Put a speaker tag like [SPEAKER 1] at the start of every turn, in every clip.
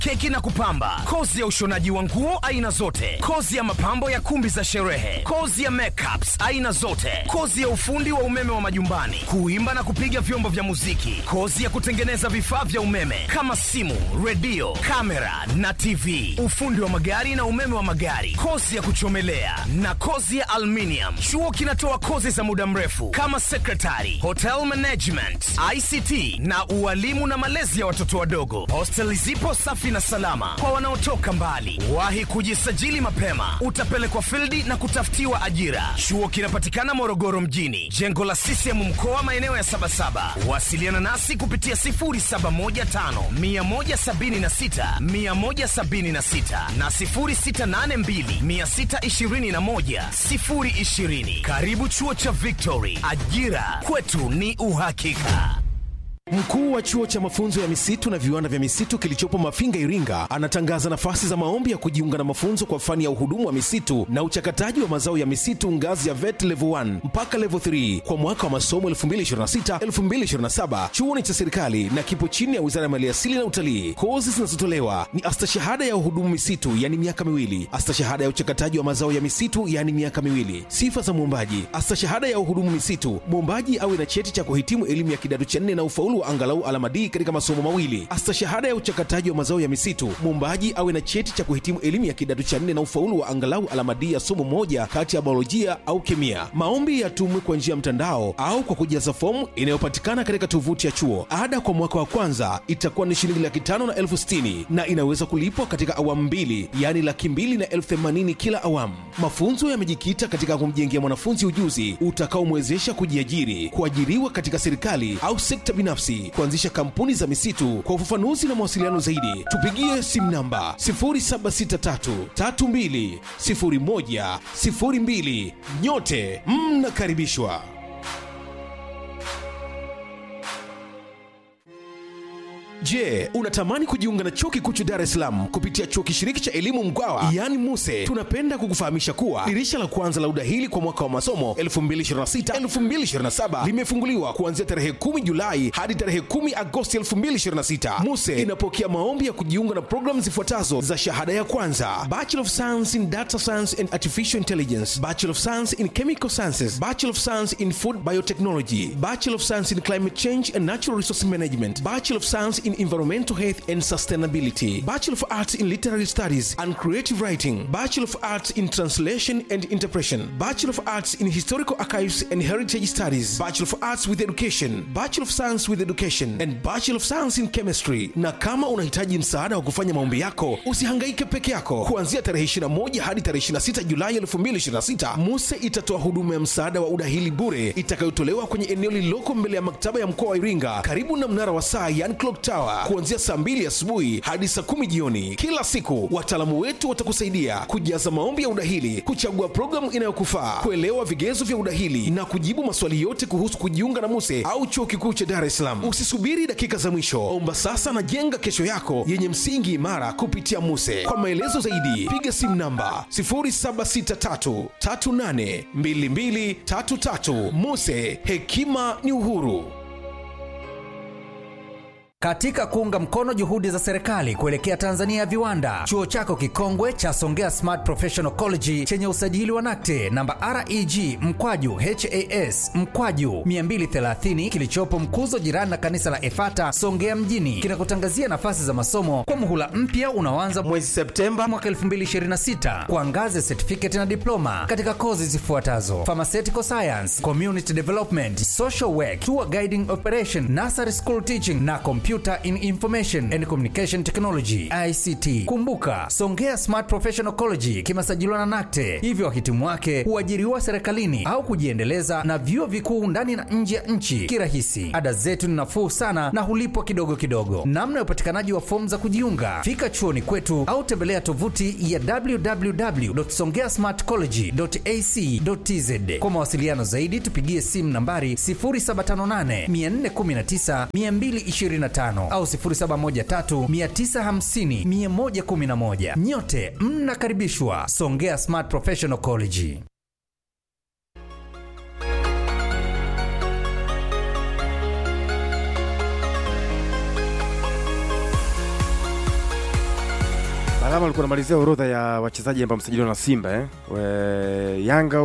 [SPEAKER 1] keki na kupamba, kozi ya ushonaji wa nguo aina zote, kozi ya mapambo ya kumbi za sherehe, kozi ya makeups aina zote, kozi ya ufundi wa umeme wa majumbani, kuimba na kupiga vyombo vya muziki, kozi ya kutengeneza vifaa vya umeme kama simu, redio, kamera na TV, ufundi wa magari na umeme wa magari, kozi ya kuchomelea na kozi ya aluminium. Chuo kinatoa kozi za muda mrefu kama secretary, hotel management, ICT na ualimu na malezi ya watoto wadogo. Hosteli zipo safi na salama kwa wanaotoka mbali. Wahi kujisajili mapema, utapelekwa fildi na kutafutiwa ajira. Chuo kinapatikana Morogoro mjini, jengo la CCM mkoa, maeneo ya Sabasaba. Wasiliana nasi kupitia 0715 176 176 na 0682 621 020. Karibu chuo cha Victory, ajira kwetu ni uhakika.
[SPEAKER 2] Mkuu wa chuo cha mafunzo ya misitu na viwanda vya misitu kilichopo Mafinga, Iringa, anatangaza nafasi za maombi ya kujiunga na mafunzo kwa fani ya uhudumu wa misitu na uchakataji wa mazao ya misitu ngazi ya VET level 1 mpaka level 3 kwa mwaka wa masomo 2026-2027. Chuo ni cha serikali na kipo chini ya Wizara ya Maliasili na Utalii. Kozi zinazotolewa ni astashahada ya uhudumu misitu, yani miaka miwili, astashahada ya uchakataji wa mazao ya misitu, yani miaka miwili. Sifa za mwombaji: astashahada ya uhudumu misitu, mwombaji awe na cheti cha kuhitimu elimu ya kidato cha nne na ufaulu wa angalau alama D katika masomo mawili. Astashahada ya uchakataji wa mazao ya misitu, mwombaji awe na cheti cha kuhitimu elimu ya kidato cha nne na ufaulu wa angalau alama D ya somo moja kati ya biolojia au kemia. Maombi yatumwe kwa njia ya mtandao au kwa kujaza fomu inayopatikana katika tovuti ya chuo. Ada kwa mwaka wa kwanza itakuwa ni shilingi laki tano na elfu sitini na inaweza kulipwa katika awamu mbili, yaani laki mbili na elfu themanini kila awamu. Mafunzo yamejikita katika kumjengea mwanafunzi ujuzi utakaomwezesha kujiajiri, kuajiriwa katika serikali au sekta binafsi, kuanzisha kampuni za misitu. Kwa ufafanuzi na mawasiliano zaidi, tupigie simu namba 0763320102. Nyote mnakaribishwa. Je, unatamani kujiunga na chuo kikuu cha Dar es Salaam kupitia chuo kishiriki cha elimu Mkwawa yaani MUSE? Tunapenda kukufahamisha kuwa dirisha la kwanza la udahili kwa mwaka wa masomo 2026-2027 limefunguliwa kuanzia tarehe 10 Julai hadi tarehe 10 Agosti 2026. MUSE inapokea maombi ya kujiunga na programu zifuatazo za shahada ya kwanza: Bachelor of Science in Data Science and Artificial Intelligence, Bachelor of Science in Chemical Sciences, Bachelor of Science in Food Biotechnology, Bachelor of Science in Climate Change and Natural Resource Management, Bachelor of Science in Environmental Health and Sustainability, Bachelor of Arts in Literary Studies and Creative Writing, Bachelor of Arts in Translation and Interpretation, Bachelor of Arts in Historical Archives and Heritage Studies, Bachelor of Arts with Education, Bachelor of Science with Education and Bachelor of Science in Chemistry. Na kama unahitaji msaada wa kufanya maombi yako, usihangaike peke yako. Kuanzia tarehe 21 hadi tarehe 26 Julai 2026, MUSE itatoa huduma ya msaada wa udahili bure itakayotolewa kwenye eneo lililoko mbele ya maktaba ya mkoa wa Iringa karibu na mnara wa saa yani clock tower kuanzia saa mbili asubuhi hadi saa kumi jioni kila siku. Wataalamu wetu watakusaidia kujaza maombi ya udahili, kuchagua programu inayokufaa, kuelewa vigezo vya udahili na kujibu maswali yote kuhusu kujiunga na MUSE au chuo kikuu cha Dar es Salaam. Usisubiri dakika za mwisho, omba sasa na jenga kesho yako yenye msingi imara kupitia MUSE. Kwa maelezo zaidi, piga simu namba 0763382233. MUSE, hekima ni uhuru.
[SPEAKER 3] Katika kuunga mkono juhudi za serikali kuelekea Tanzania ya viwanda, chuo chako kikongwe cha Songea Smart Professional College chenye usajili wa NACTE namba REG mkwaju HAS mkwaju 230 kilichopo Mkuzo, jirani na kanisa la Efata Songea mjini, kinakutangazia nafasi za masomo kwa muhula mpya unaoanza mwezi Septemba mwaka 2026 kwa ngazi ya certificate na diploma katika kozi zifuatazo: pharmaceutical science, community development, social work, tour guiding operation, nursery school teaching na computer in information and communication technology ICT. Kumbuka, Songea Smart Professional College kimesajiliwa na NACTE, hivyo wahitimu wake huajiriwa serikalini au kujiendeleza na vyuo vikuu ndani na nje ya nchi kirahisi. Ada zetu ni nafuu sana na hulipwa kidogo kidogo. Namna ya upatikanaji wa fomu za kujiunga, fika chuoni kwetu au tembelea tovuti ya www.songeasmartcollege.ac.tz. Kwa mawasiliano zaidi, tupigie simu nambari 0758 419 225 au 0713 950 111. Nyote mnakaribishwa Songea Smart Professional College.
[SPEAKER 4] Alama alikuwa anamalizia orodha ya wachezaji ambao msajiliwa na Simba eh? We, Yanga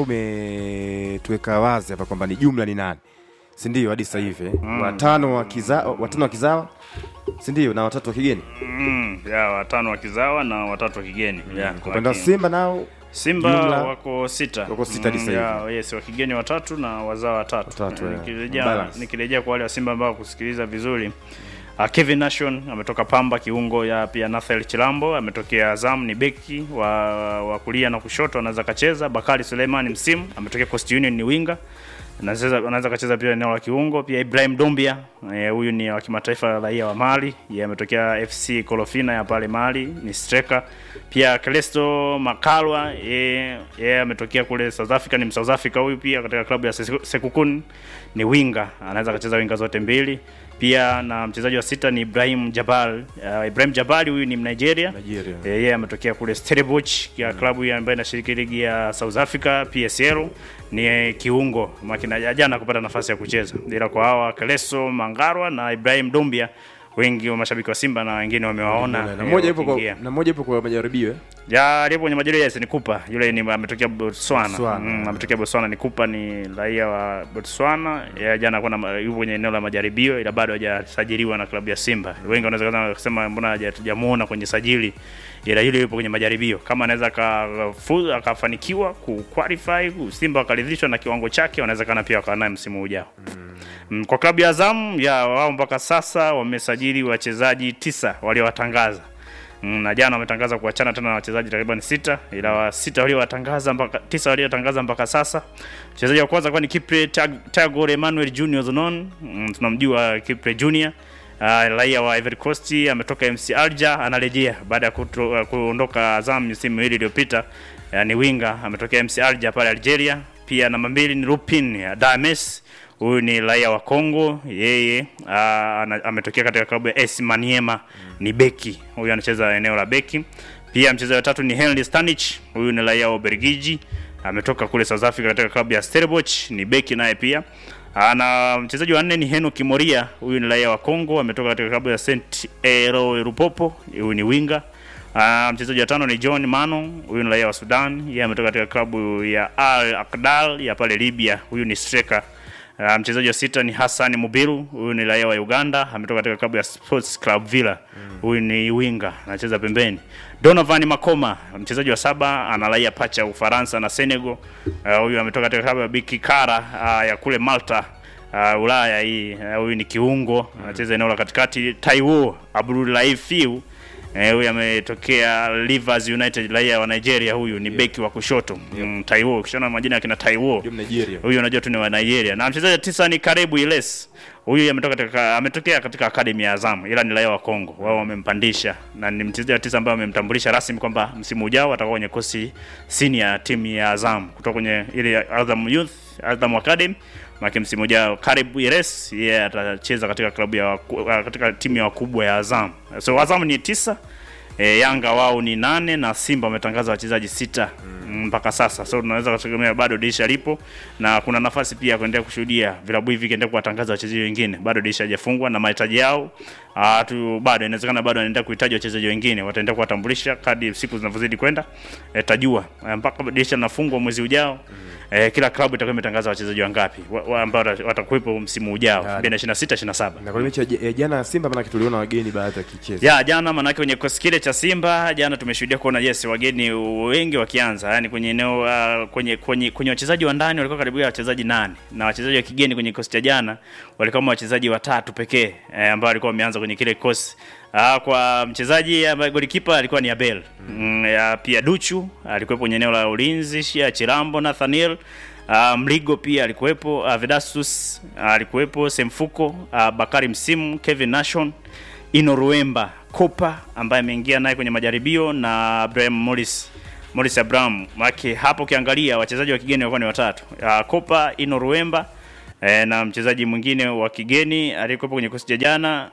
[SPEAKER 4] umetuweka wazi hapa kwamba ni jumla ni nane, si ndio? Hadi sasa hivi mm. watano wa kiza, watano wa kizawa, si ndio, na watatu wa kigeni.
[SPEAKER 5] Mm, ya watano wa kizawa na watatu wa kigeni. Ya,
[SPEAKER 4] Kwa upande wa
[SPEAKER 5] lakini-
[SPEAKER 4] Simba nao
[SPEAKER 5] Simba
[SPEAKER 4] jumla-
[SPEAKER 5] wako sita.
[SPEAKER 4] wako sita hadi
[SPEAKER 5] Mm,
[SPEAKER 4] sasa
[SPEAKER 5] ya, yes, wa kigeni watatu na wazao watatu.
[SPEAKER 4] Watatu,
[SPEAKER 5] Eh,
[SPEAKER 4] yeah.
[SPEAKER 5] Nikirejea
[SPEAKER 4] Balance.
[SPEAKER 5] nikirejea kwa wale wa Simba ambao kusikiliza vizuri. Uh, Kevin Nation ametoka Pamba kiungo ya pia Nathel Chilambo ametokea Azam ni beki wa, wa kulia na kushoto anaweza kacheza. Bakari Suleiman msimu ametokea Coast Union ni winga anaweza anaweza kacheza pia eneo la kiungo. Pia Ibrahim Dombia eh, huyu ni wa kimataifa raia wa Mali, yeye ametokea FC Kolofina ya pale Mali, ni striker. Pia Clesto Makalwa yeye yeye ametokea kule South Africa, ni South Africa huyu pia katika klabu ya Seku- Sekukun ni winga, anaweza kacheza winga zote mbili. Pia na mchezaji wa sita ni Ibrahim Jabal. Uh, Ibrahim Jabal huyu ni Mnigeria.
[SPEAKER 4] Nigeria.
[SPEAKER 5] Eh, yeye ametokea kule Stellenbosch ya klabu ya ambayo inashiriki ligi ya South Africa PSL ni eh, kiungo makina jana kupata nafasi ya kucheza, ila kwa hawa Keleso Mangarwa na Ibrahim Dombia wengi wa mashabiki wa Simba na wengine wamewaona
[SPEAKER 4] na
[SPEAKER 5] eh,
[SPEAKER 4] mmoja yupo kwa
[SPEAKER 5] wakiingia.
[SPEAKER 4] na mmoja yupo kwa majaribio eh?
[SPEAKER 5] ya alipo kwenye majira yes ni Kupa yule ni ametokea Botswana,
[SPEAKER 4] Botswana.
[SPEAKER 5] Mm, ametokea Botswana ni Kupa ni raia wa Botswana ya jana kuna ma- yupo kwenye eneo la majaribio ila bado hajasajiliwa na klabu ya Simba wengi wanaweza kama kusema mbona haja- hatujamuona kwenye sajili ila yule yupo kwenye majaribio kama anaweza akafu- akafanikiwa ku qualify Simba wakaridhishwa na kiwango chake wanawezekana pia wakawa naye msimu ujao Mm, kwa klabu ya Azam ya wao mpaka sasa wamesajili wachezaji tisa waliowatangaza Mm, na jana wametangaza kuachana tena na wachezaji takriban sita, ila wa sita waliowatangaza mpaka tisa waliotangaza mpaka sasa. Mchezaji wa kwanza kwa ni Kipre Tag- Tagore Emmanuel Junior Zonon, mm, tunamjua Kipre Junior Uh, raia wa Ivory Coast ametoka MC Alger anarejea baada ya kuto- uh, kuondoka Azam msimu miwili iliyopita. Uh, ni winga ametokea MC Alger pale Algeria. Pia namba mbili ni Lupin uh, Dames huyu ni raia wa Kongo, yeye uh, ana- ametokea katika klabu ya AS Maniema, ni beki huyu, anacheza eneo la beki. Pia mchezaji wa tatu ni Henry Stanich, huyu ni raia wa Ubelgiji, ametoka kule South Africa katika klabu ya Stellenbosch, ni beki naye pia. Ah, na mchezaji wa nne ni Henoki Moria, huyu ni raia wa Kongo, ametoka katika klabu ya Saint Ero Lupopo, huyu ni winga. Uh, mchezaji wa tano ni John Mano, huyu ni raia wa Sudan, yeye ametoka katika klabu ya Al Akdal ya pale Libya, huyu ni striker. Uh, mchezaji wa sita ni Hassan Mubiru, huyu ni raia wa Uganda, ametoka katika klabu ya Sports Club Villa. Huyu ni winga, anacheza pembeni. Donovan Makoma, mchezaji wa saba, ana raia pacha ya Ufaransa na Senegal. Uh, huyu ametoka katika klabu ya Bikikara uh, ya kule Malta. Uh, Ulaya hii uh, huyu ni kiungo anacheza eneo la katikati. Taiwo Abdulaif Fiu Eh, huyu ametokea Rivers United raia wa Nigeria, huyu ni beki wa kushoto mm, Taiwo. Ukishaona majina ya kina Taiwo
[SPEAKER 4] Ndio Nigeria.
[SPEAKER 5] huyu unajua tu ni wa Nigeria. Na mchezaji wa tisa ni Karebu Iles. Huyu ametoka katika ametokea katika akademi ya Azam ila ni raia wa Kongo. Wao wamempandisha na ni mchezaji wa tisa ambaye wamemtambulisha rasmi kwamba msimu ujao atakuwa kwenye kosi senior timu ya Azam kutoka kwenye ile Azam Youth, Azam Academy. Maki msimu ujao Karebu Iles yeye atacheza katika klabu ya waku- katika timu ya wakubwa ya Azam. So Azam ni tisa E, Yanga wao ni nane na Simba wametangaza wachezaji sita mm, mpaka sasa. So tunaweza kutegemea bado dirisha lipo na kuna nafasi pia ya kuendelea kushuhudia vilabu hivi vikiendelea kuwatangaza wachezaji wengine. Bado dirisha hajafungwa na mahitaji yao ah, tu bado inawezekana bado wanaendelea kuhitaji wachezaji wengine. Wataendelea kuwatambulisha kadri siku zinavyozidi kwenda. E, tajua e, mpaka dirisha linafungwa mwezi ujao. E, kila klabu itakuwa imetangaza wachezaji wangapi wa, wa ambao wata- watakuwepo msimu ujao 2026 27.
[SPEAKER 4] Na kwa mechi ya j- ya jana ya Simba maana tuliona wageni baadhi wakicheza.
[SPEAKER 5] Ya jana manake kwenye kikosi kile cha Simba jana tumeshuhudia kuona yes wageni wengi wakianza, yani kwenye eneo uh, kwenye kwenye kwenye wachezaji wa ndani walikuwa karibu ya wachezaji nane na wachezaji wa kigeni kwenye kikosi cha jana walikuwa kama wachezaji watatu pekee eh, ambao walikuwa wameanza kwenye kile kikosi. Ah, kwa mchezaji ambaye golikipa alikuwa ni Abel. Mm, ya, pia Duchu alikuwa kwenye eneo la ulinzi, Shia Chirambo, Nathaniel Uh, Mligo pia alikuwepo, uh, Vedastus uh, alikuwepo, Semfuko, uh, Bakari Msimu, Kevin Nation, Ino Ruemba, Kopa ambaye ameingia naye kwenye majaribio na Abraham Morris Morris Abraham. Maki hapo ukiangalia wachezaji wa kigeni walikuwa ni watatu. Uh, Kopa, Ino Ruemba eh, na mchezaji mwingine wa kigeni aliyekuwepo kwenye kikosi cha jana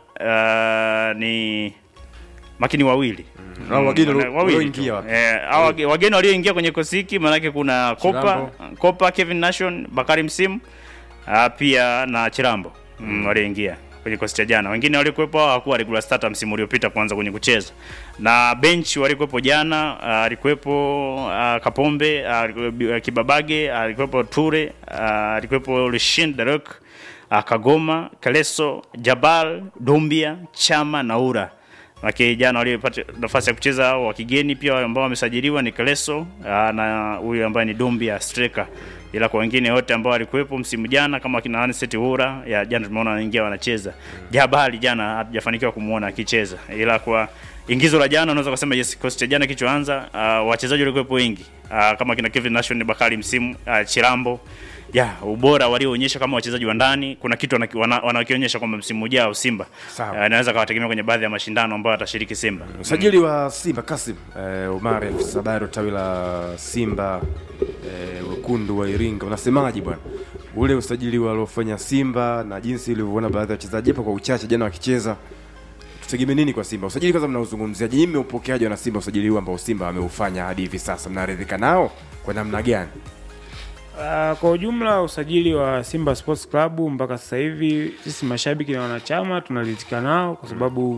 [SPEAKER 5] uh, ni makini wawili
[SPEAKER 4] Hao wageni
[SPEAKER 5] Mm,
[SPEAKER 4] walio-
[SPEAKER 5] wawili
[SPEAKER 4] walioingia
[SPEAKER 5] tu.
[SPEAKER 4] wapi?
[SPEAKER 5] Eh, hao wage- wageni walioingia kwenye kikosi hiki maanake kuna Kopa,
[SPEAKER 4] Chirambo.
[SPEAKER 5] Kopa, Kevin Nation, Bakari Msimu ah, pia na Chirambo mm, walioingia. kwenye kikosi cha jana. Wengine walikuwepo hao hawakuwa regular starter msimu uliopita kuanza kwenye kucheza. Na bench walikuwepo jana, ah, alikuwepo uh, Kapombe, uh, Kibabage, alikuwepo Ture, uh, alikuwepo Lushin Derek, uh, Kagoma, Kaleso, Jabal, Dombia, Chama na Ura. Lakini jana waliopata nafasi ya kucheza hao wa kigeni pia ambao wamesajiliwa ni Kaleso ah, na huyu ambaye ni Dombia striker. Ila kwa wengine wote ambao walikuwepo msimu jana kama kina Anicet Ura ya jana tumeona wanaingia wanacheza. Jabali jana hatujafanikiwa kumuona akicheza. Ila kwa ingizo la jana unaweza kusema yes, kikosi cha jana kichoanza uh, wachezaji walikuwepo wengi uh, kama kina Kevin Nation Bakari msimu uh, Chirambo ya ubora walioonyesha kama wachezaji wa ndani, kuna kitu wanaki- wana- wanakionyesha kwamba msimu ujao Simba
[SPEAKER 4] Sawa.
[SPEAKER 5] uh, anaweza kawategemea kwenye baadhi ya mashindano ambayo atashiriki Simba.
[SPEAKER 4] usajili wa Simba Kasim eh, Omar afisa habari wa tawi la Simba eh, wekundu wa Iringa, unasemaje bwana ule usajili waliofanya Simba na jinsi ulivyoona baadhi ya wachezaji hapo kwa uchache jana wakicheza, tutegemee nini kwa Simba? Usajili kwanza mnauzungumziaje? Nyinyi mmeupokeaje na Simba usajili huu ambao Simba ameufanya hadi hivi sasa, mnaridhika nao kwa namna gani?
[SPEAKER 6] Uh, kwa ujumla usajili wa Simba Sports Club mpaka sasa hivi sisi mashabiki na wanachama tunaridhika nao kwa sababu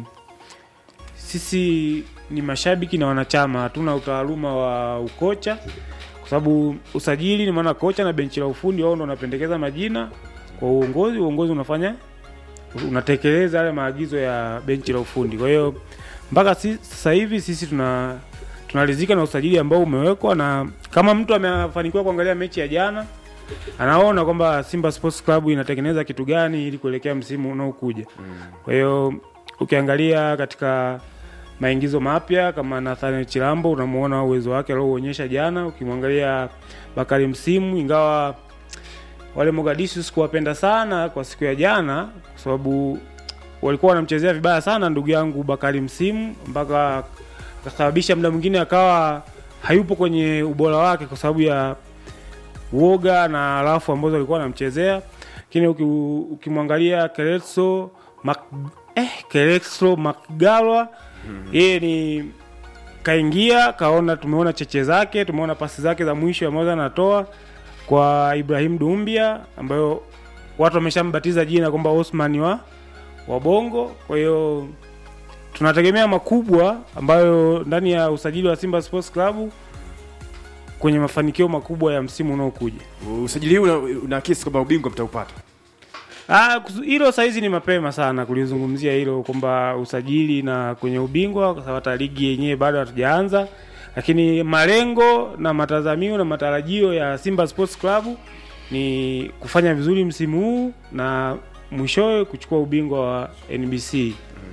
[SPEAKER 6] sisi ni mashabiki na wanachama, hatuna utaaluma wa ukocha, kwa sababu usajili ni maana kocha na benchi la ufundi wao ndo wanapendekeza majina kwa uongozi, uongozi unafanya unatekeleza yale maagizo ya benchi la ufundi. Kwa hiyo mpaka si- sasa hivi sisi tuna tunaridhika na usajili ambao umewekwa, na kama mtu amefanikiwa kuangalia mechi ya jana anaona kwamba Simba Sports Club inatengeneza kitu gani ili kuelekea msimu unaokuja. Kwa hiyo ukiangalia katika maingizo mapya kama Nathaniel Chilambo unamuona uwezo wake aliouonyesha jana. Ukimwangalia Bakari Msimu, ingawa wale Mogadishu sikuwapenda sana kwa siku ya jana, kwa sababu walikuwa wanamchezea vibaya sana ndugu yangu Bakari Msimu mpaka akasababisha muda mwingine akawa hayupo kwenye ubora wake kwa sababu ya uoga na rafu ambazo walikuwa wanamchezea. Lakini uki- ukimwangalia Keretso Mac, eh, Keretso Makgalwa yeye ni kaingia kaona, tumeona cheche zake, tumeona pasi zake za mwisho ambazo anatoa kwa Ibrahim Dumbia ambayo watu wameshambatiza jina kwamba Osman wa wa Bongo. Kwa hiyo tunategemea makubwa ambayo ndani ya usajili wa Simba Sports Club kwenye mafanikio makubwa ya msimu unaokuja.
[SPEAKER 4] Usajili huu una- unaakisi kwamba ubingwa mtaupata.
[SPEAKER 6] Ah, kusu- hilo saizi ni mapema sana kulizungumzia hilo kwamba usajili na kwenye ubingwa, kwa sababu hata ligi yenyewe bado hatujaanza, lakini malengo na matazamio na matarajio ya Simba Sports Club ni kufanya vizuri msimu huu na mwishowe kuchukua ubingwa wa NBC.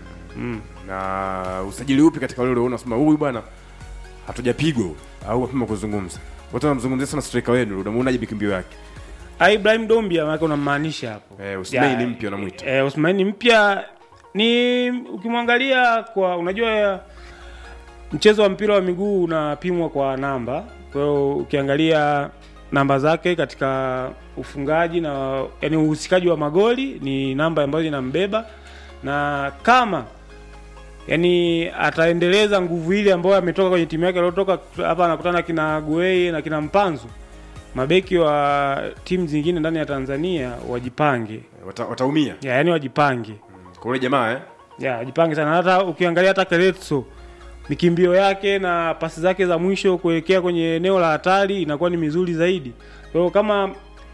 [SPEAKER 4] na usajili upi katika ule unaona sema huyu bwana hatujapigwa huyu, au mapema kuzungumza watu wanamzungumzia sana striker wenu unamuonaje bikimbio yake
[SPEAKER 6] Ah, Ibrahim Dombia maana unamaanisha hapo.
[SPEAKER 4] eh, Usmani
[SPEAKER 6] Ya,
[SPEAKER 4] ni mpya unamwita
[SPEAKER 6] Eh, Osmani mpya ni ukimwangalia kwa unajua mchezo wa mpira wa miguu unapimwa kwa namba. Kwa hiyo ukiangalia namba zake katika ufungaji na yani uhusikaji wa magoli ni namba ambayo inambeba na kama yani ataendeleza nguvu ile ambayo ametoka kwenye timu yake aliotoka hapa, anakutana kina Gueye na kina Mpanzu, mabeki wa timu zingine ndani ya Tanzania wajipange
[SPEAKER 4] Wata, wataumia
[SPEAKER 6] ya, yani wajipange
[SPEAKER 4] kwa ule jamaa eh?
[SPEAKER 6] ya wajipange sana. Hata ukiangalia hata Keretso mikimbio yake na pasi zake za mwisho kuelekea kwenye eneo la hatari inakuwa ni mizuri zaidi. Kwa hiyo kama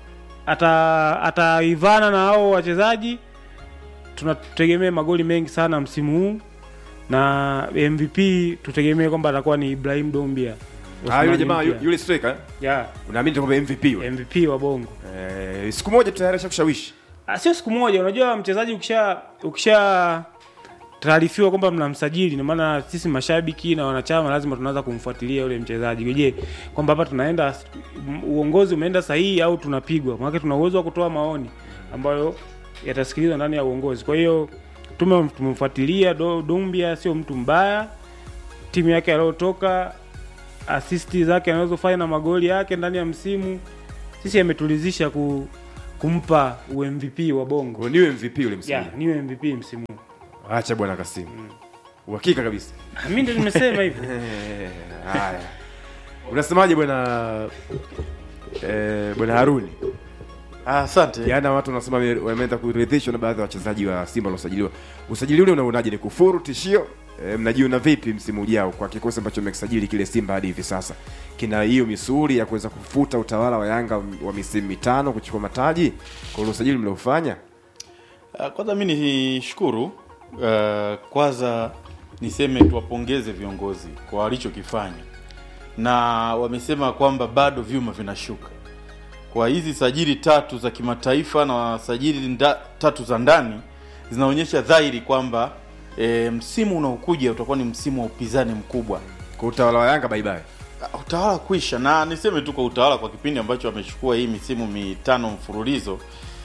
[SPEAKER 6] ata ataivana na hao wachezaji, tunategemea magoli mengi sana msimu huu, na MVP tutegemee kwamba atakuwa ni Ibrahim Dombia.
[SPEAKER 4] ah, yule
[SPEAKER 6] Osmani
[SPEAKER 4] jamaa yu-
[SPEAKER 6] mpya.
[SPEAKER 4] yule striker eh?
[SPEAKER 6] ya
[SPEAKER 4] unaamini kwamba MVP yule
[SPEAKER 6] MVP wa Bongo.
[SPEAKER 4] eh, siku moja tayari kushawishi
[SPEAKER 6] Ah, sio siku moja. Unajua mchezaji ukisha ukisha taarifiwa kwamba mnamsajili, na maana sisi mashabiki na wanachama lazima tunaanza kumfuatilia yule mchezaji. Je, kwamba hapa tunaenda m- uongozi umeenda sahihi au tunapigwa? Maana tuna uwezo wa kutoa maoni ambayo yatasikilizwa ndani ya uongozi. Kwa hiyo tume tumemfuatilia Do- Dumbia, sio mtu mbaya. Timu yake aliyotoka, asisti zake anazofanya na magoli yake ndani ya msimu, sisi ametulizisha ku, kumpa UMVP wa Bongo.
[SPEAKER 4] Kwa niwe MVP yule msimu
[SPEAKER 6] Yeah, niwe MVP msimu. huu.
[SPEAKER 4] acha bwana Kasimu uhakika kabisa
[SPEAKER 6] Ah, Mimi ndio nimesema hivyo.
[SPEAKER 4] Eh, haya unasemaje bwana eh, bwana Haruni
[SPEAKER 7] Ah, Asante.
[SPEAKER 4] Jana watu wanasema wame- wameanza kuridhishwa na baadhi ya wachezaji wa Simba waliosajiliwa. Usajili ule unauonaje? Ni kufuru tishio? E, mnajiona vipi msimu ujao kwa kikosi ambacho mmekisajili kile Simba hadi hivi sasa? Kina hiyo misuli ya kuweza kufuta utawala wa Yanga wa misimu mitano kuchukua mataji kwa ule usajili mliofanya?
[SPEAKER 7] Ah, Kwanza mi nishukuru uh, kwanza niseme tuwapongeze viongozi kwa walichokifanya, na wamesema kwamba bado vyuma vinashuka kwa hizi sajili tatu za kimataifa na sajili nda, tatu za ndani zinaonyesha dhahiri kwamba e, msimu unaokuja utakuwa ni msimu wa upinzani mkubwa
[SPEAKER 4] Kwa utawala wa Yanga bye bye.
[SPEAKER 7] utawala kuisha na niseme tu kwa utawala kwa kipindi ambacho amechukua hii misimu mitano mfululizo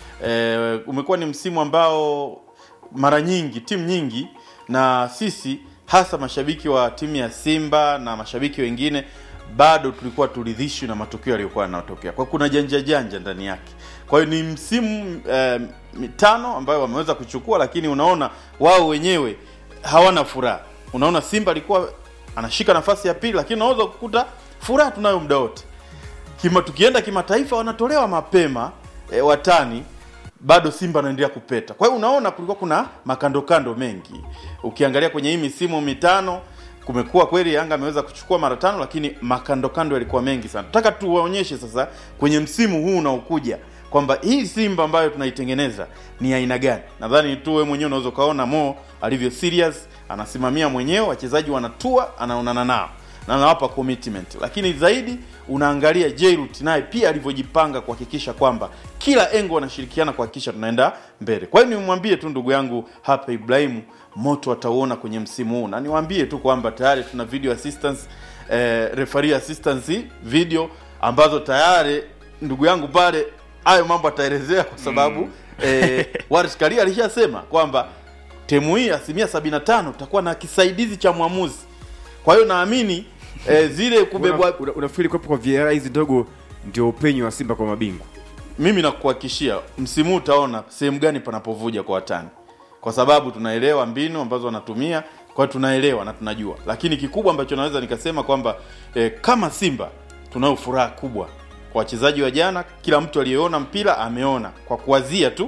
[SPEAKER 7] e, umekuwa ni msimu ambao mara nyingi timu nyingi na sisi hasa mashabiki wa timu ya Simba na mashabiki wengine bado tulikuwa turidhishwi na matukio yaliyokuwa yanatokea kwa kuna janja janja ndani yake kwa hiyo ni msimu eh, mitano ambayo wameweza kuchukua lakini unaona wao wenyewe hawana furaha unaona Simba alikuwa anashika nafasi ya pili lakini unaweza kukuta furaha tunayo muda wote Kima, tukienda kimataifa wanatolewa mapema e, watani bado Simba anaendelea kupeta. Kwa hiyo unaona kulikuwa kuna makandokando mengi. Ukiangalia kwenye hii misimu mitano kumekuwa kweli Yanga ameweza kuchukua mara tano, lakini makandokando yalikuwa mengi sana. Nataka tuwaonyeshe sasa kwenye msimu huu unaokuja kwamba hii Simba ambayo tunaitengeneza ni aina gani. Nadhani tu wewe mwenyewe unaweza ukaona Mo alivyo serious, anasimamia mwenyewe, wachezaji wanatua, anaonana nao na anawapa commitment, lakini zaidi unaangalia Jairut naye pia alivyojipanga kuhakikisha kwamba kila engo wanashirikiana kuhakikisha tunaenda mbele. Kwa hiyo nimwambie tu ndugu yangu hapa Ibrahimu, moto atauona kwenye msimu huu, na niwaambie tu kwamba tayari tuna video assistance eh, referee assistance video ambazo tayari ndugu yangu pale hayo mambo ataelezea kwa sababu mm. eh, Waris Karia alishasema kwamba temu hii asilimia 75 tutakuwa na kisaidizi cha mwamuzi. Kwa hiyo naamini eh, zile kubebwa
[SPEAKER 4] Una, una, unafikiri kuwepo kwa VAR hizi ndogo ndio upenyo wa Simba kwa mabingwa?
[SPEAKER 7] mimi nakuhakikishia msimu huu utaona sehemu gani panapovuja kwa watani, kwa sababu tunaelewa mbinu ambazo wanatumia, kwa hiyo tunaelewa na tunajua. Lakini kikubwa ambacho naweza nikasema kwamba eh, kama Simba tunayo furaha kubwa kwa wachezaji wa jana. Kila mtu aliyeona mpira ameona kwa kuwazia tu,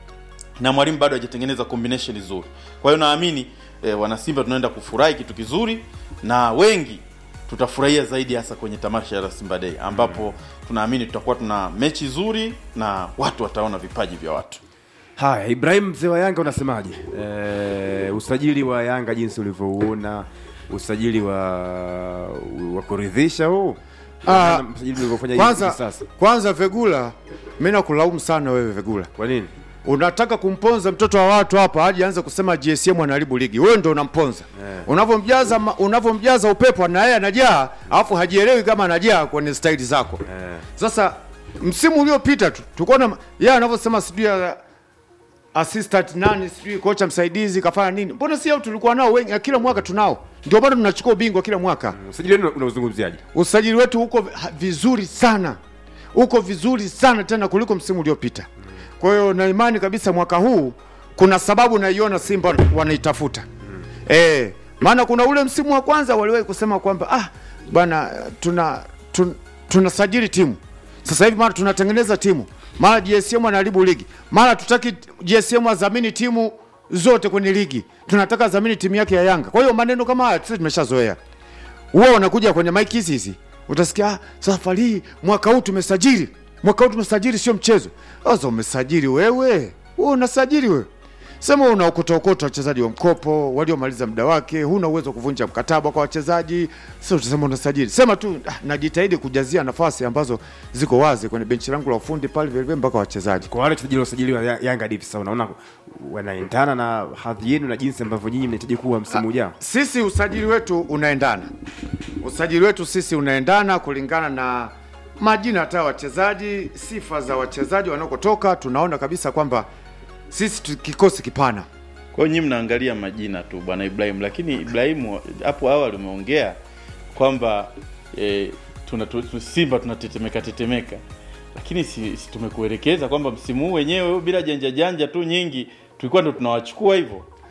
[SPEAKER 7] na mwalimu bado hajatengeneza combination nzuri. Kwa hiyo naamini eh, wanasimba tunaenda kufurahi kitu kizuri, na wengi tutafurahia zaidi hasa kwenye tamasha la Simba Day ambapo tunaamini tutakuwa tuna mechi nzuri na watu wataona vipaji vya watu.
[SPEAKER 4] Haya, Ibrahim mzee wa Yanga unasemaje? E, usajili wa Yanga jinsi ulivyouona, usajili wa wa kuridhisha huu
[SPEAKER 8] Ah,
[SPEAKER 4] msajili ulivyofanya hivi
[SPEAKER 8] Kwanza,
[SPEAKER 4] sasa.
[SPEAKER 8] kwanza Vegula, mimi nakulaumu sana wewe Vegula.
[SPEAKER 4] Kwa nini?
[SPEAKER 8] Unataka kumponza mtoto wa watu hapa aje anze kusema GSM anaharibu ligi. Wewe ndio unamponza. Unavyomjaza ma- unavyomjaza upepo na yeye anajaa, alafu hajielewi kama anajaa kwenye staili zako. Sasa msimu uliopita tu tulikuwa na yeye anavyosema sijui ya assistant nani sijui kocha msaidizi kafanya nini. Mbona si hao tulikuwa nao wengi kila mwaka tunao. Ndio bado tunachukua ubingwa kila mwaka.
[SPEAKER 4] Usajili wenu unauzungumziaje?
[SPEAKER 8] Usajili wetu uko ha- vizuri sana, uko vizuri sana tena kuliko msimu uliopita. Kwa hiyo na imani kabisa mwaka huu kuna sababu naiona Simba wanaitafuta eh, maana kuna ule msimu wa kwanza waliwahi kusema kwamba ah, bwana tuna tun, tunasajili timu sasa hivi, mara tunatengeneza timu, mara GSM anaharibu ligi, mara tutaki GSM adhamini timu zote kwenye ligi, tunataka adhamini timu yake ya Yanga. Kwa hiyo maneno kama haya sisi tumeshazoea huwa wanakuja kwenye maiki hizi hizi, utasikia "Ah, safari hii mwaka huu tumesajili, mwaka huu tumesajili, sio mchezo. Sasa umesajili wewe, wewe unasajili wewe, sema wewe unaokotokota wachezaji wa mkopo waliomaliza muda wake, huna uwezo wa kuvunja mkataba kwa wachezaji. Sasa utasema unasajili, sema tu ah, najitahidi kujazia nafasi ambazo ziko wazi kwenye benchi langu la ufundi pale vile vile mpaka wachezaji.
[SPEAKER 4] Kwa wale wachezaji waliosajiliwa Ya- Yanga hadi hivi sasa unaona wanaendana na hadhi yenu na jinsi ambavyo nyinyi mnahitaji kuwa msimu ujao?
[SPEAKER 8] Sisi usajili wetu unaendana, usajili wetu sisi unaendana kulingana na majina hata ya wachezaji, sifa za wachezaji wanakotoka. Tunaona kabisa kwamba sisi tu- kikosi kipana.
[SPEAKER 7] Kwa hiyo nyinyi mnaangalia majina tu bwana Ibrahim, lakini Ibrahimu hapo awali umeongea kwamba e, tuna, tu, tu, Simba tunatetemeka tetemeka, lakini si, si tumekuelekeza kwamba msimu huu wenyewe bila janja janja tu nyingi tulikuwa ndo tunawachukua hivyo.